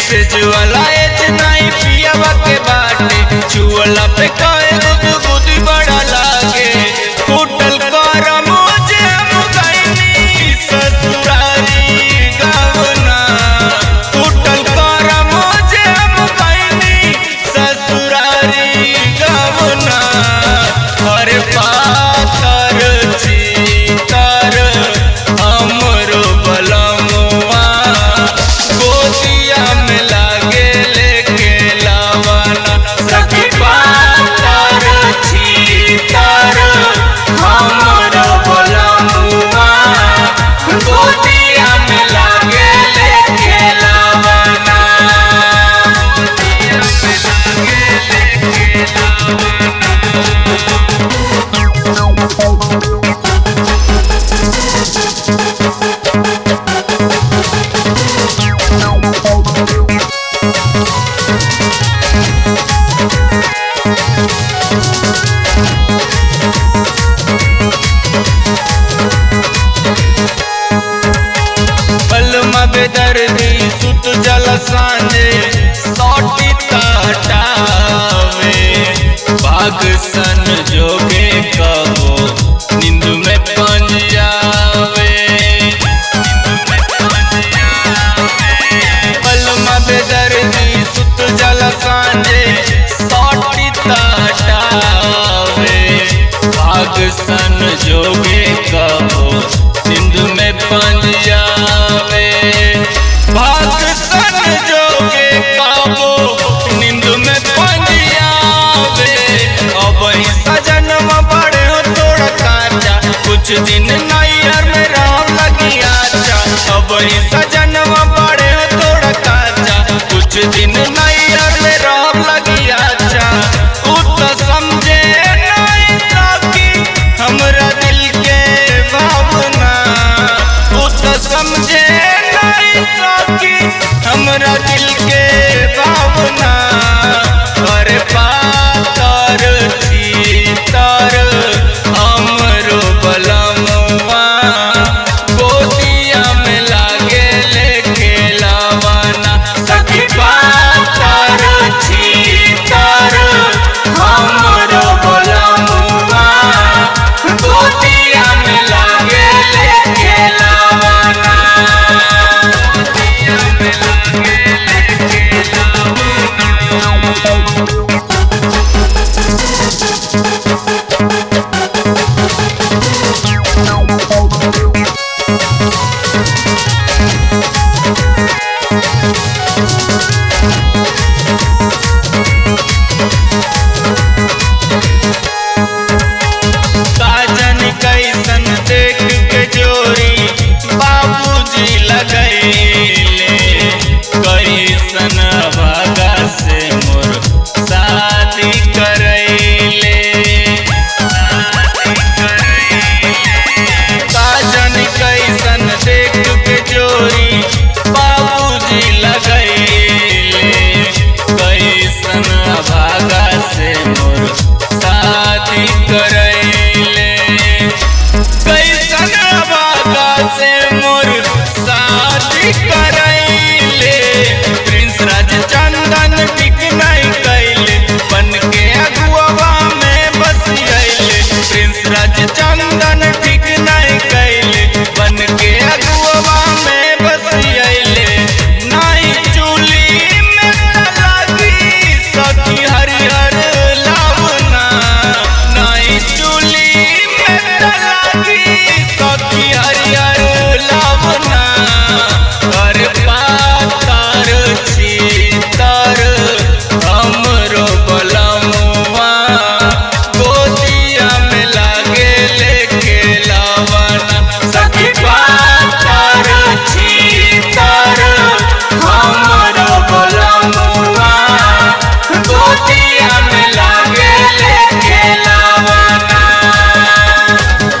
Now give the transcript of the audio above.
message वाला एज नहीं पियावा के बाटे चुअला पे कहे गुद गुदी बड़ा लागे होटल कर मुझे हम गईनी ससुरारी गावना होटल कर मुझे हम गईनी ससुरारी गावना हर पातर चीतर हमरो बलमुआ गोदिया में लागे लेके लावाना सखी पातर चीतर हमरो बलमुआ गोदिया में लागे लेके लावाना गोदिया में लागे लेके पलमा बेदर्दी सुत जल सांझे सौटी ताटावे बाग सन जोगे कबो नींद में पंजावे पलमा बेदर्दी सुत जल सांझे सौटी ताटावे बाग सन जोगे कबो नींद में पंजावे भाग सन जोगे काबो नींद में पंजावे अब ही सजन बड़े हो थोड़ा काचा कुछ दिन नैयर में राम लगी आचा अब ही सजन बड़े हो थोड़ा काचा कुछ दिन नैयर में राम लगी आचा उ तो समझे नहीं सकी हमरा दिल के भावना उ तो समझे नहीं सकी हमरा दिल के भावना